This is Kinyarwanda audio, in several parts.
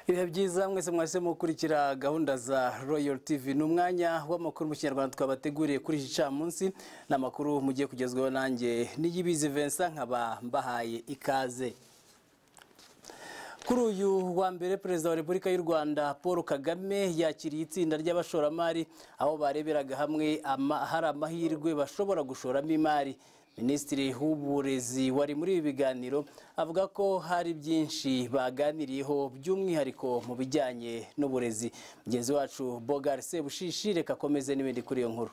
ibihe byiza mwese mwahisemo gukurikira gahunda za royal tv ni umwanya w'amakuru mu kinyarwanda twabateguriye kuri iki camunsi ni amakuru mugiye kugezwaho nanjye n'iyibizi vincent nkaba mbahaye ikaze kuri uyu wa mbere perezida wa repubulika y'u rwanda paul kagame yakiriye itsinda ry'abashoramari aho bareberaga hamwe hari amahirwe bashobora gushoramo imari minisitiri w'uburezi wari muri ibi biganiro avuga ko hari byinshi baganiriyeho by'umwihariko mu bijyanye n'uburezi mugenzi wacu bogar sebushishi reka akomeze n'ibindi kuri iyo nkuru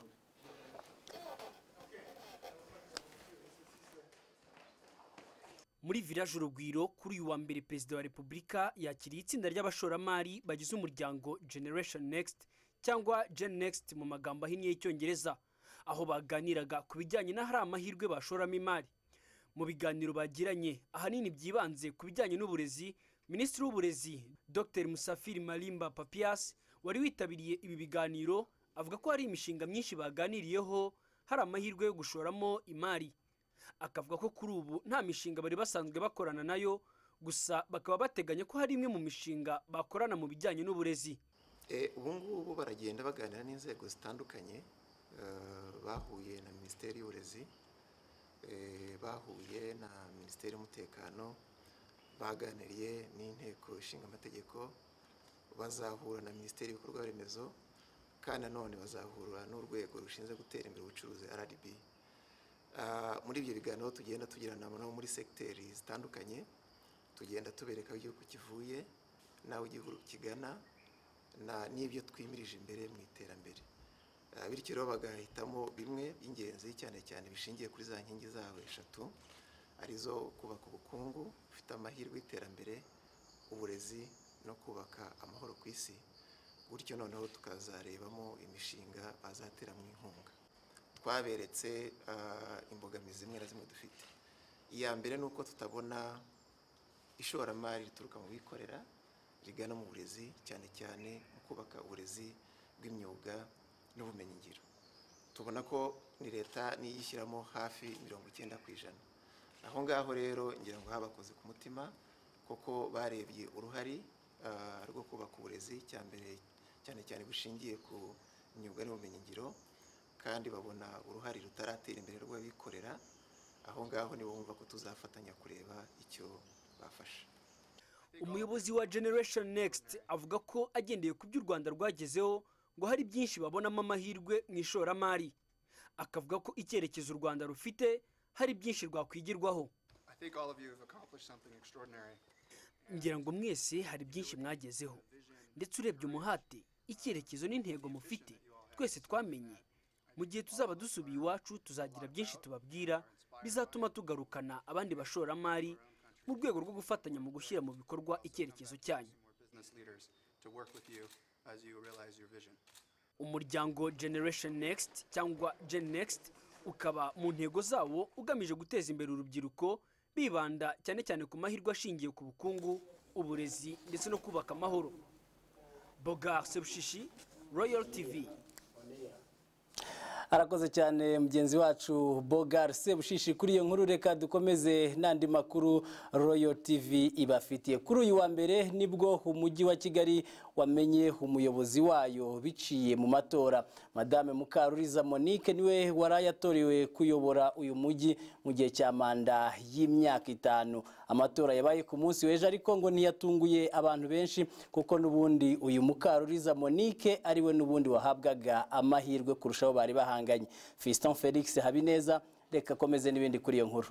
muri village urugwiro kuri uyu wa mbere perezida wa repubulika yakiriye itsinda ry'abashoramari bagize umuryango generation next cyangwa gen next mu magambo ahinnye y'icyongereza aho baganiraga ku bijyanye n'ahari amahirwe bashoramo imari mu biganiro bagiranye ahanini byibanze ku bijyanye n'uburezi minisitiri w'uburezi dr musafiri marimba papias wari witabiriye ibi biganiro avuga ko hari imishinga myinshi baganiriyeho hari amahirwe yo gushoramo imari akavuga ko kuri ubu nta mishinga bari basanzwe bakorana nayo gusa bakaba bateganya ko hari imwe mu mishinga bakorana mu bijyanye n'uburezi ubu ngubu baragenda baganira n'inzego zitandukanye bahuye na minisiteri y'uburezi bahuye na minisiteri y'umutekano baganiriye n'inteko ishinga amategeko bazahura na minisiteri y'ibikorwa remezo kandi nanone bazahura n'urwego rushinzwe gutera imbere ubucuruzi rdb muri ibyo biganiro tugenda tugirana nabo muri segiteri zitandukanye tugenda tubereka aho igihugu kivuye n'aho igihugu kigana n'ibyo twimirije imbere mu iterambere bityo rero bagahitamo bimwe by'ingenzi cyane cyane bishingiye kuri za nkingi zabo eshatu arizo kubaka ubukungu bufite amahirwe y'iterambere uburezi no kubaka amahoro ku isi gutyo noneho tukazarebamo imishinga bazateramo inkunga twaberetse imbogamizi zimwe na zimwe dufite iya mbere ni uko tutabona ishoramari rituruka mu bikorera rigana mu burezi cyane cyane mu kubaka uburezi bw'imyuga n'ubumenyingiro tubona ko ni leta niyo ishyiramo hafi mirongo icyenda ku ijana aho ngaho rero ngira ngo habakoze ku mutima kuko barebye uruhari rwo kubaka uburezi cya mbere cyane cyane bushingiye ku myuga n'ubumenyingiro kandi babona uruhare rutaratera imbere rw'abikorera aho ngaho nibo bumva ko tuzafatanya kureba icyo bafasha umuyobozi wa generation next avuga ko agendeye ku byo u rwanda rwagezeho ngo hari byinshi babonamo amahirwe mu ishoramari akavuga ko icyerekezo u rwanda rufite hari byinshi rwakwigirwaho ngira ngo mwese hari byinshi mwagezeho ndetse urebye umuhate icyerekezo n'intego mufite twese twamenye mu gihe tuzaba dusubiye iwacu tuzagira byinshi tubabwira bizatuma tugarukana abandi bashoramari mu rwego rwo gufatanya mu gushyira mu bikorwa icyerekezo cyanyu umuryango generation next cyangwa gen next ukaba mu ntego zawo ugamije guteza imbere urubyiruko bibanda cyane cyane ku mahirwe ashingiye ku bukungu uburezi ndetse no kubaka amahoro bogar sebushishi royal tv arakoze cyane mugenzi wacu bogar sebushishi kuri iyo nkuru reka dukomeze n'andi makuru royal tv ibafitiye kuri uyu wa mbere nibwo umujyi wa kigali wamenye umuyobozi wayo biciye mu matora madame mukaruriza monique niwe wari yatorewe kuyobora uyu mujyi mu gihe cya manda y'imyaka itanu amatora yabaye ku munsi w'ejo ariko ngo ntiyatunguye abantu benshi kuko n'ubundi uyu mukaruriza monique ariwe n'ubundi wahabwaga amahirwe kurushaho bari bahanga Fiston Felix Habineza reka akomeze n'ibindi kuri iyo nkuru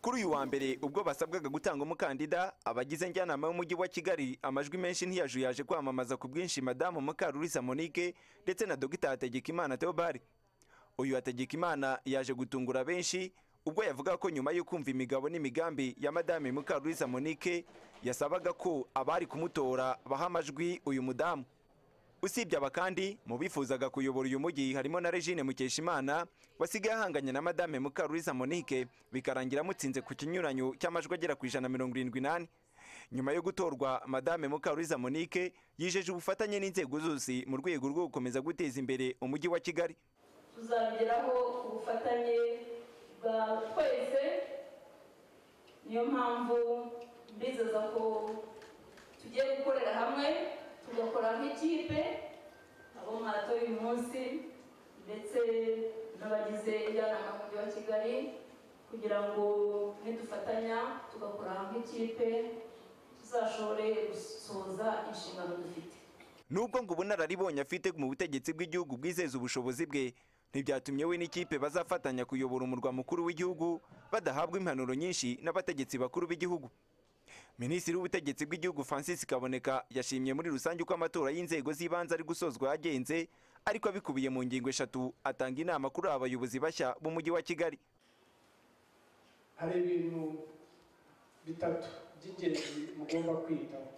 kuri uyu wa mbere ubwo basabwaga gutanga umukandida abagize njyanama y'umujyi wa kigali amajwi menshi ntiyajuyaje kwamamaza ku bwinshi madamu mukarurisa monique ndetse na dogita hategekimana theobald uyu hategekimana yaje gutungura benshi ubwo yavuga ko nyuma yo kumva imigabo n'imigambi ya madame mukarurisa monique yasabaga ko abari kumutora baha amajwi uyu mudamu usibye aba kandi mu bifuzaga kuyobora uyu mujyi harimo na regine mukeshimana wasigaye ahanganye na madame mukaruriza monique bikarangira amutsinze ku kinyuranyo cy'amajwi agera ku ijana mirongo irindwi n'ane nyuma yo gutorwa madame mukaruriza monique yijeje ubufatanye n'inzego zose mu rwego rwo gukomeza guteza imbere umujyi wa kigali tuzabigeraho ku bufatanye bwa twese niyo mpamvu mbizeza ko tugiye gukorera hamwe tugakora nk'ikipe abo marato y'uyu munsi ndetse n'abagize injyanama mu mujyi wa kigali kugira ngo nidufatanya tugakora nk'ikipe tuzashobore gusohoza inshingano dufite nubwo ngo ubunararibonye afite mu butegetsi bw'igihugu bwizeza ubushobozi bwe ntibyatumye we n'ikipe bazafatanya kuyobora umurwa mukuru w'igihugu badahabwa impanuro nyinshi n'abategetsi bakuru b'igihugu minisitiri w'ubutegetsi bw'igihugu francis kaboneka yashimye muri rusange uko amatora y'inzego z'ibanze ari gusozwa yagenze ariko abikubiye mu ngingo eshatu atanga inama kuri aba bayobozi bashya b'umujyi wa kigali hari ibintu bitatu by'ingenzi mugomba kwitaho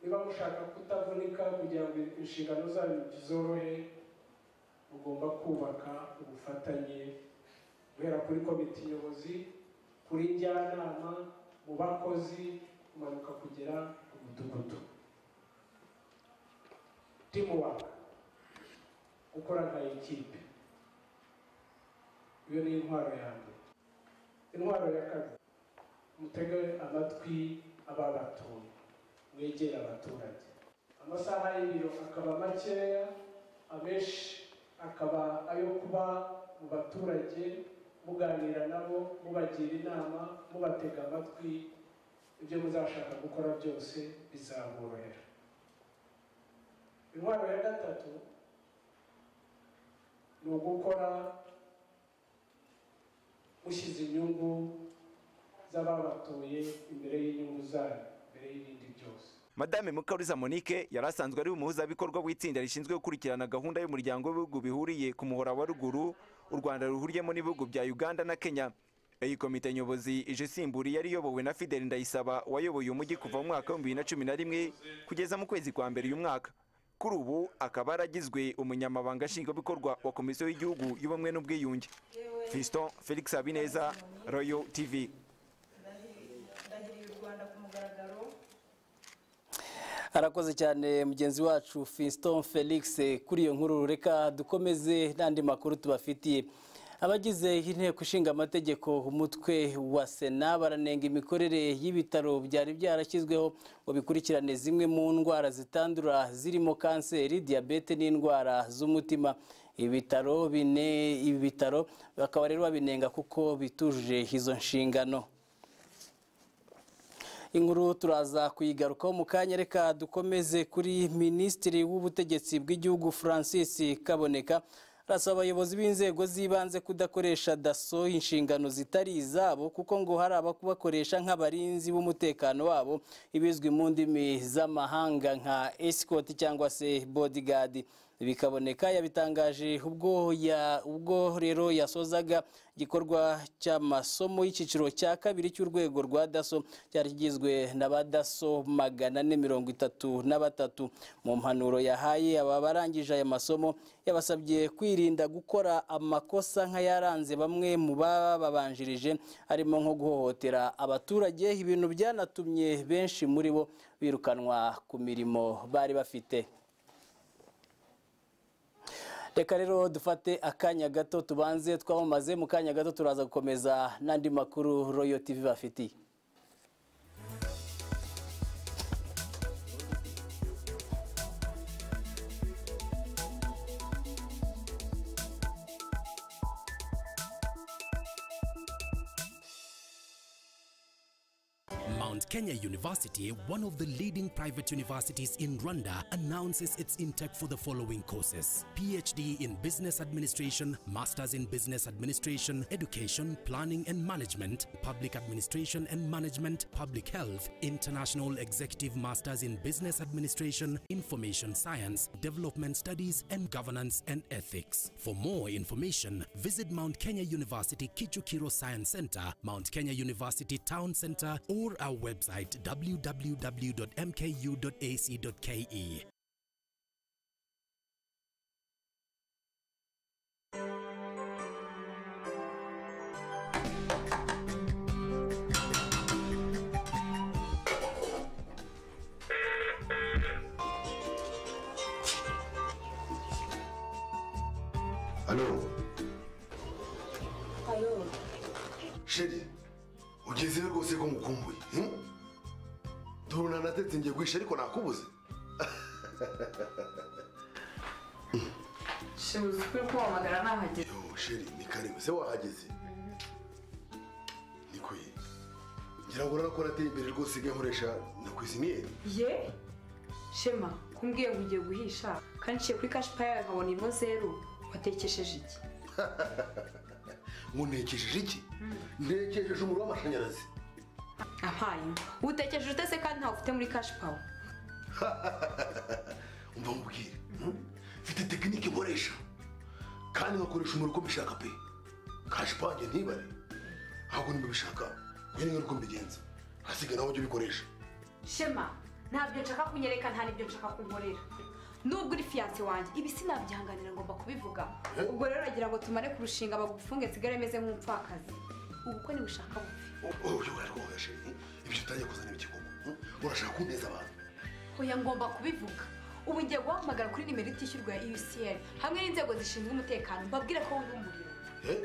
niba mushaka kutavunika kugira ngo inshingano zanyu zorohe mugomba kubaka ubufatanye guhera kuri komite nyobozi kuri njyanama mu bakozi kumanuka kugera ku mudugudu timuwaka gukora nka ekipe iyo ni intwaro ya mbere intwaro ya kabiri mutege amatwi ababatuye mwegere abaturage amasaha y'ibiro akaba makeya abenshi akaba ayo kuba mu baturage muganira nabo mubagira inama mubatega amatwi ibyo muzashaka gukora byose bizaborohera intwaro ya gatatu ni ugukora mushyize inyungu z'ababatuye imbere y'inyungu zanyu imbere y'ibindi byose madame mukaruliza monique yari asanzwe ari umuhuzabikorwa w'itsinda rishinzwe gukurikirana gahunda y'umuryango w'ibihugu bihuriye ku muhora wa ruguru u rwanda ruhuriyemo n'ibihugu bya uganda na kenya iyi komite nyobozi ije isimbura yari iyobowe na fideli ndayisaba wayoboye umujyi kuva mu mwaka w'ibihumbi bibiri na cumi na rimwe kugeza mu kwezi kwa mbere uyu mwaka kuri ubu akaba yaragizwe umunyamabanga nshingwabikorwa wa komisiyo y'igihugu y'ubumwe n'ubwiyunge fiston felix habineza royal tv ndahiriye u rwanda ku mugaragaro arakoze cyane mugenzi wacu Fiston felix kuri iyo nkuru reka dukomeze n'andi makuru tubafitiye abagize inteko ishinga amategeko umutwe wa sena baranenga imikorere y'ibitaro byari byarashyizweho ngo bikurikirane zimwe mu ndwara zitandura zirimo kanseri diyabete n'indwara z'umutima ibitaro bine ibi bitaro bakaba rero babinenga kuko bitujuje izo nshingano inkuru turaza kuyigarukaho mu kanya reka dukomeze kuri minisitiri w'ubutegetsi bw'igihugu francis kaboneka arasaba abayobozi b'inzego z'ibanze kudakoresha daso inshingano zitari izabo kuko ngo hari ababakoresha nk'abarinzi b'umutekano wabo ibizwi mu ndimi z'amahanga nka esikoti cyangwa se bodigadi bikaboneka yabitangaje ubwo ya ubwo rero yasozaga igikorwa cy'amasomo y'icyiciro cya kabiri cy'urwego rwa daso cyari kigizwe na ba daso magana ane mirongo itatu na batatu mu mpanuro yahaye aba barangije aya masomo yabasabye kwirinda gukora amakosa nk'ayaranze bamwe mu bababanjirije harimo nko guhohotera abaturage ibintu byanatumye benshi muri bo birukanwa ku mirimo bari bafite reka rero dufate akanya gato tubanze twamamaze mu kanya gato turaza gukomeza n'andi makuru royo tv bafitiye Mount Kenya University, one of the leading private universities in Rwanda, announces its intake for the following courses PhD in Business Administration, Masters in Business Administration, Education, Planning and Management, Public Administration and Management, Public Health, International Executive Masters in Business Administration, Information Science, Development Studies, and Governance and Ethics. For more information, visit Mount Kenya University Kichukiro Science Center, Mount Kenya University Town Center, or our website www.mku.ac.ke. Alo, halo sheri ugezeho rwose ko ngukumbuye hmm? turuna natetse ngiye guhisha ariko nakubuze shebuze ukuri kuhamagara nahageze yo sheri ni karibu se wahageze ni kuyi ngira ngo urabona ko nateye imbere rwose ngiye nkoresha na kwiziniyeri ye shema kumbwiye ngo ugiye guhisha kandi nciye kuri kashi payi nkabona imwe zeru watekesheje iki ngo ntekesheje iki ntekesheje umuriro w'amashanyarazi ampaye imwe utekesheje utese kandi ntawe ufite muri kashi pawa umva nkubwire hmm? mfite tekinike nkoresha kandi nkakoresha umuriro uko mbishaka pe kashi pange ntibare ahubwo nimba ubishaka uyu ni uko mbigenza hasigaye nawe ujye ubikoresha shema ntabyo nshaka kunyereka nta n'ibyo nshaka kunkorera nubwo uri fiyanse wanjye ibi sinabyihanganira ngomba kubivuga Eh? ubwo rero uragira ngo tumare kurushinga bagufunge nsigare meze nk'umupfakazi ubu ko ntibushaka bupfe uyu wararwaye sheri ibyo utangiye kuzana ibikigugu urashaka kuneza abantu oya ngomba kubivuga ubu ngiye guhamagara kuri nimero itishyurwa ya UCL hamwe n'inzego zishinzwe umutekano mbabwire ko wumva umuriro Eh?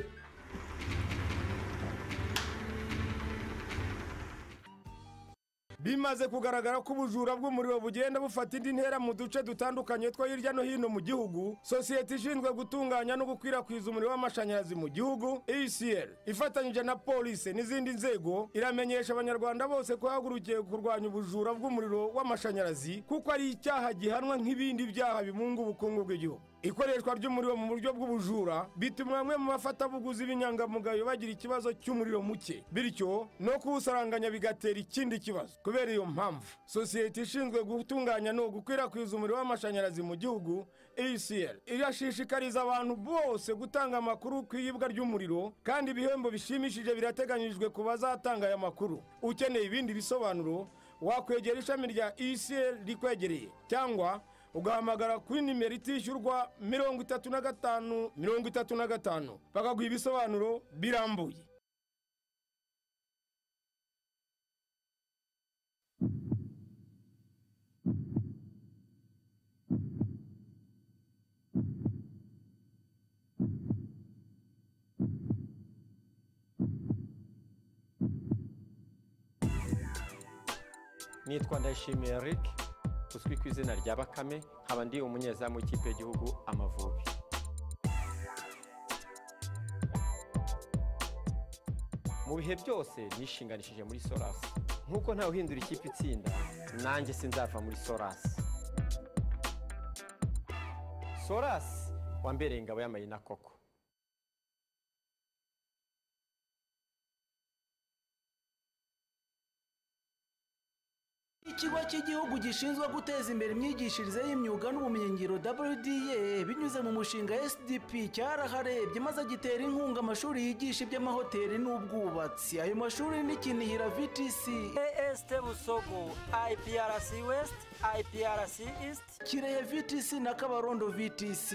bimaze kugaragara ko ubujura bw'umuriro bugenda bufata indi ntera mu duce dutandukanye two hirya no hino mu gihugu sosiyete ishinzwe gutunganya no gukwirakwiza umuriro w'amashanyarazi mu gihugu ecr ifatanyije na polisi n'izindi nzego iramenyesha abanyarwanda bose ko yahagurukiye kurwanya ubujura bw'umuriro w'amashanyarazi kuko ari icyaha gihanwa nk'ibindi byaha bimunga ubukungu bw'igihugu ikoreshwa ry'umuriro mu buryo bw'ubujura bituma bamwe mu bafatabuguzi b'inyangamugayo bagira ikibazo cy'umuriro muke bityo no kuwusaranganya bigatera ikindi kibazo kubera iyo mpamvu sosiyete ishinzwe gutunganya no gukwirakwiza umuriro w'amashanyarazi mu gihugu ecr irashishikariza abantu bose gutanga amakuru ku iyibwa ry'umuriro kandi ibihembo bishimishije birateganyijwe ku bazatanga aya makuru ukeneye ibindi bisobanuro wakwegera ishami rya ecr rikwegereye cyangwa ugahamagara kuri nimero itishyurwa mirongo itatu na gatanu mirongo itatu na gatanu bakaguha ibisobanuro birambuye nitwa ndayishimiye eric uzwi ku izina rya bakame nkaba ndi umunyezamu w'ikipe y'igihugu amavubi mu bihe byose nishinganishije muri sorasi nk'uko ntawe uhindura ikipe itsinda nanjye sinzava muri sorasi sorasi wambereye ingabo y'amayina koko ikigo cy'igihugu gishinzwe guteza imbere imyigishirize y'imyuga n'ubumenyingiro wda binyuze mu mushinga sdp cyaraharebye maze gitera inkunga amashuri yigisha iby'amahoteli n'ubwubatsi ayo mashuri ni kinihira vtc AST Busogo, IPRC West, IPRC East. kirehe vtc na kabarondo vtc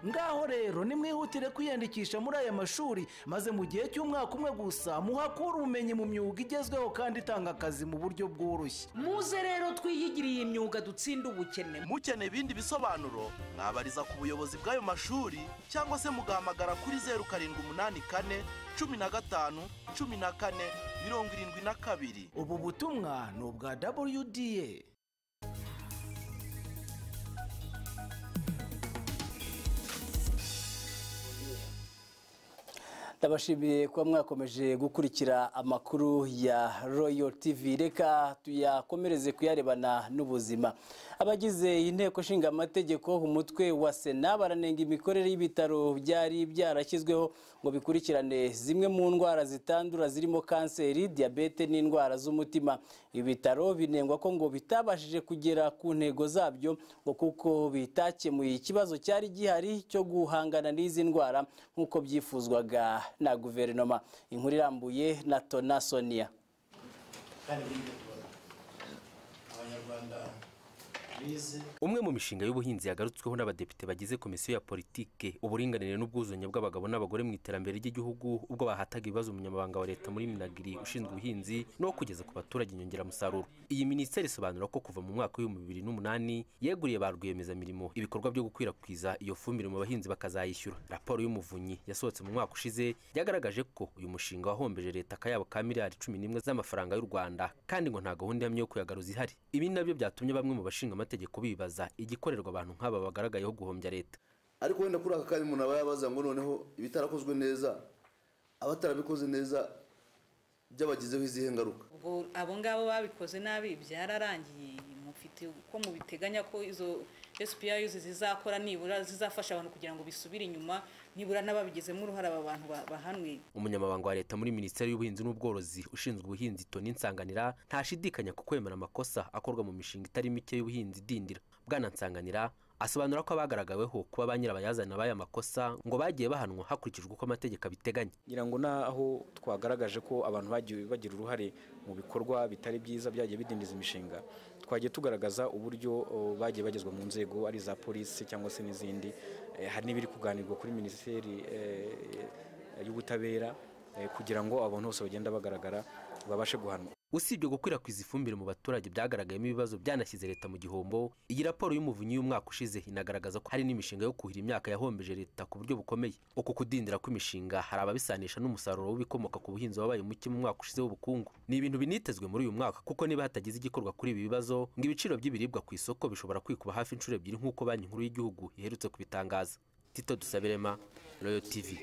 ngaho rero nimwihutire kwiyandikisha muri aya mashuri maze mu gihe cy'umwaka umwe gusa muhakure ubumenyi mu myuga igezweho kandi itanga akazi mu buryo bworoshye Muze rero twiyigire iyi myuga dutsinde ubukene. mukeneye ibindi bisobanuro mwabariza ku buyobozi bw'ayo mashuri cyangwa se mugahamagara kuri zeru karindwi umunani kane cumi na gatanu cumi na kane mirongo irindwi na kabiri ubu butumwa ni ubwa wda ndabashimiye kuba mwakomeje gukurikira amakuru ya royal tv reka tuyakomereze kuyarebana n'ubuzima abagize inteko ishinga amategeko umutwe wa sena baranenga imikorere y'ibitaro byari byarashyizweho ngo bikurikirane zimwe mu ndwara zitandura zirimo kanseri diyabete n'indwara z'umutima ibitaro binengwa ko ngo bitabashije kugera ku ntego zabyo ngo kuko bitakemuye ikibazo cyari gihari cyo guhangana n'izi ndwara nk'uko byifuzwaga na guverinoma inkuru irambuye na tona sonia kandi bindi abanyarwanda bize umwe mu mishinga y'ubuhinzi yagarutsweho n'abadepite bagize komisiyo ya politike uburinganire n'ubwuzuzanye bw'abagabo n'abagore mu iterambere ry'igihugu ubwo bahataga ibibazo umunyamabanga wa leta muri minagiri ushinzwe ubuhinzi no kugeza ku baturage inyongeramusaruro iyi minisiteri isobanura ko kuva mu mwaka w'ibihumbi bibiri n'umunani yeguriye ba rwiyemezamirimo ibikorwa byo gukwirakwiza iyo fumbire mu bahinzi bakazayishyura raporo y'umuvunyi yasohotse mu mwaka ushize yagaragaje ko uyu mushinga wahombeje leta akayabo ka miliyari cumi n'imwe z'amafaranga y'u rwanda kandi ngo nta gahunda yamye yo kuyagaruza ihari ibi nabyo byatumye bamwe mu bashinga amategeko bibaza igikorerwa abantu nk'aba bagaragayeho guhombya leta ariko wenda kuri aka kanya umuntu aba yabaza ngo noneho ibitarakozwe neza abatarabikoze neza byabagizeho izihe ngaruka ubwo abo ngabo babikoze nabi byararangiye mufite uko mubiteganya ko izo SPI zizakora nibura zizafasha abantu kugira ngo bisubire inyuma nibura n'ababigizemo uruhare aba bantu ba- bahanwe umunyamabanga wa leta muri minisiteri y'ubuhinzi n'ubworozi ushinzwe ubuhinzi toni nsanganira ntashidikanya ku kwemera amakosa akorwa mu mishinga itari mike y'ubuhinzi idindira bwana nsanganira asobanura ko abagaragaweho kuba ba nyirabayazana b'aya makosa ngo bagiye bahanwa hakurikijwe uko amategeko abiteganya ngira ngo n'aho twagaragaje ko abantu bagiye bagira uruhare mu bikorwa bitari byiza byagiye bidindiza imishinga twagiye tugaragaza uburyo o, bagiye bagezwa mu nzego ari iza polisi cyangwa se n'izindi Eh, hari n'ibiri kuganirwa kuri minisiteri eh, y'ubutabera eh, kugira ngo abantu bose bagenda bagaragara babashe guhanwa usibye gukwirakwiza ifumbire mu baturage byagaragayemo ibibazo byanashyize leta mu gihombo iyi raporo y'umuvunyi y'umwaka ushize inagaragaza ko hari n'imishinga yo kuhira imyaka yahombeje leta ku buryo bukomeye uku kudindira kw'imishinga hari ababisanisha n'umusaruro w'ibikomoka ku buhinzi wabaye muke mu mwaka ushize w'ubukungu ni ibintu binitezwe muri uyu mwaka kuko niba hatagize igikorwa kuri ibi bibazo ngo ibiciro by'ibiribwa ku isoko bishobora kwikuba hafi inshuro ebyiri nk'uko banki nkuru y'igihugu iherutse kubitangaza tito dusabirema royo tivi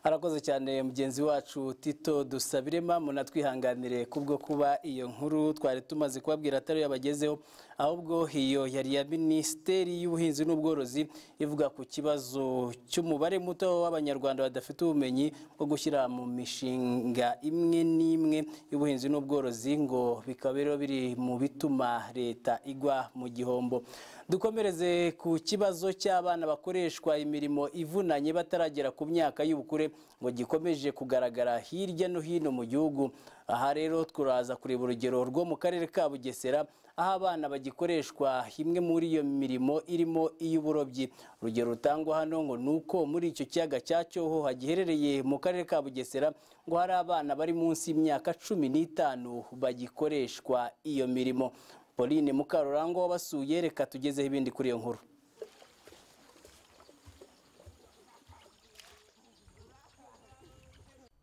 arakoze cyane mugenzi wacu tito dusabirema munatwihanganire kubwo kuba iyo nkuru twari tumaze kubabwira atari yo yabagezeho ahubwo iyo yari iya minisiteri y'ubuhinzi n'ubworozi ivuga ku kibazo cy'umubare muto w'abanyarwanda badafite ubumenyi bwo gushyira mu mishinga imwe n'imwe y'ubuhinzi n'ubworozi ngo bikaba rero biri mu bituma leta igwa mu gihombo dukomereze ku kibazo cy'abana bakoreshwa imirimo ivunanye bataragera ku myaka y'ubukure ngo gikomeje kugaragara hirya no hino mu gihugu aha rero turaza kureba urugero rwo mu karere ka bugesera aho abana bagikoreshwa imwe muri iyo mirimo irimo iy'uburobyi urugero rutangwa hano ngo ni uko muri icyo kiyaga cya cyoho hagiherereye mu karere ka bugesera ngo hari abana bari munsi y'imyaka cumi n'itanu bagikoreshwa iyo mirimo pauline mukarurangwa wabasuye reka tugezeho ibindi kuri iyo nkuru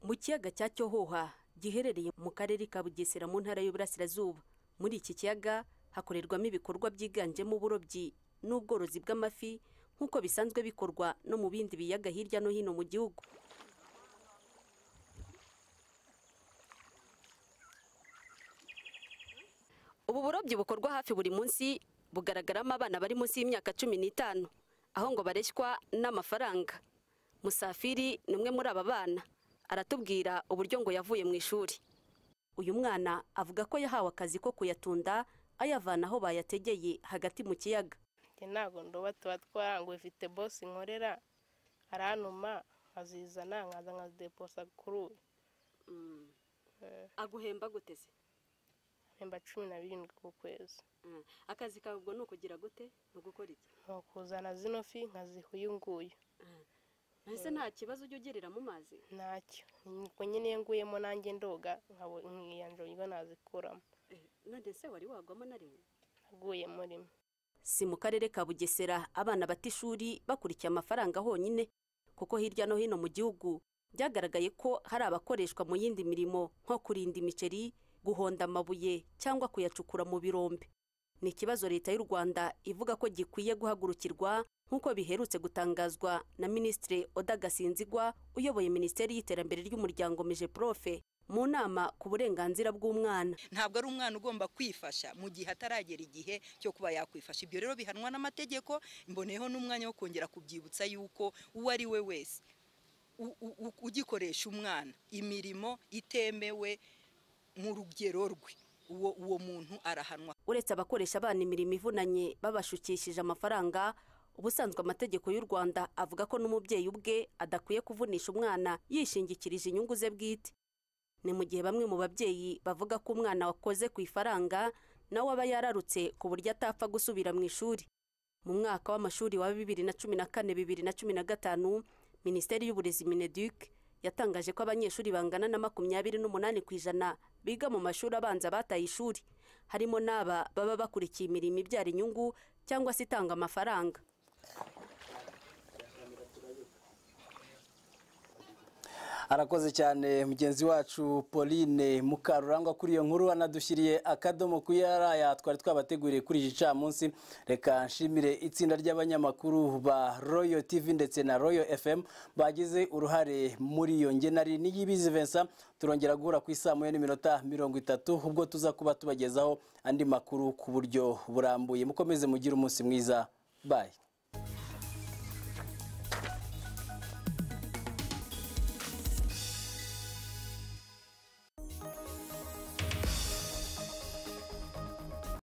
mu kiyaga cya cyohoha giherereye mu karere ka bugesera mu ntara y'uburasirazuba muri iki kiyaga hakorerwamo ibikorwa byiganjemo uburobyi n'ubworozi bw'amafi nk'uko bisanzwe bikorwa no mu bindi biyaga hirya no hino mu gihugu ubu burobyi bukorwa hafi buri munsi bugaragaramo abana bari munsi y'imyaka cumi n'itanu aho ngo bareshywa n'amafaranga musafiri ni umwe muri aba bana aratubwira uburyo ngo yavuye mu ishuri uyu mwana avuga ko yahawe akazi ko kuyatunda ayavana aho bayategeye hagati mu kiyaga njye ntabwo ndoba tuba twaranguye ifite bose nkorera arantuma nkazizana nkaza nkazideposa kuri ubu aguhemba guteze mpemba cumi na birindwi ku kwezi akazi kawe ubwo ni ukugira gute ni ugukora iki ni ukuzana zino fi nkaziha uyu nguyu mbese nta kibazo ujya ugerera mu mazi ntacyo ubwo nyine iyo nguyemo nanjye ndoga nkabo- nkiyanja uburyo nazikuramo none se wari wagwamo na rimwe naguyemo rimwe si mu karere ka bugesera abana bata ishuri bakurikiye amafaranga honyine kuko hirya no hino mu gihugu byagaragaye ko hari abakoreshwa mu yindi mirimo nko kurinda imiceri guhonda amabuye cyangwa kuyacukura mu birombe ni ikibazo leta y'u rwanda ivuga ko gikwiye guhagurukirwa nk'uko biherutse gutangazwa na minisitiri oda gasinzigwa uyoboye minisiteri y'iterambere ry'umuryango meje profe mu nama ku burenganzira bw'umwana ntabwo ari umwana ugomba kwifasha mu gihe ataragera igihe cyo kuba yakwifasha ibyo rero bihanwa n'amategeko mboneyeho n'umwanya wo kongera kubyibutsa yuko uwo ari we wese u- u- u- ugikoresha umwana imirimo itemewe mu rugero rwe uwo uwo muntu arahanwa uretse abakoresha abana imirimo ivunanye babashukishije amafaranga ubusanzwe amategeko y'u rwanda avuga ko n'umubyeyi ubwe adakwiye kuvunisha umwana yishingikirije inyungu ze bwite ni mu gihe bamwe mu babyeyi bavuga ko umwana wakoze ku ifaranga nawe aba yararutse ku buryo atapfa gusubira mu ishuri mu mwaka w'amashuri wa bibiri na cumi na kane bibiri na cumi na gatanu minisiteri y'uburezi mineduc yatangaje ko abanyeshuri bangana na makumyabiri n'umunani ku ijana biga mu mashuri abanza bataye ishuri harimo n'aba baba bakurikiye imirimo ibyara inyungu cyangwa se itanga amafaranga arakoze cyane mugenzi wacu pauline mukarurangwa kuri iyo nkuru anadushyiriye akadomo ku yaraya twari twabateguriye kuri iki gicamunsi reka nshimire itsinda ry'abanyamakuru ba royo tv ndetse na royo fm bagize uruhare muri iyo ngenari n'iyibizi vincent turongera guhura ku isaha moya n'iminota mirongo itatu ubwo tuza kuba tubagezaho andi makuru ku buryo burambuye mukomeze mugire umunsi mwiza bayi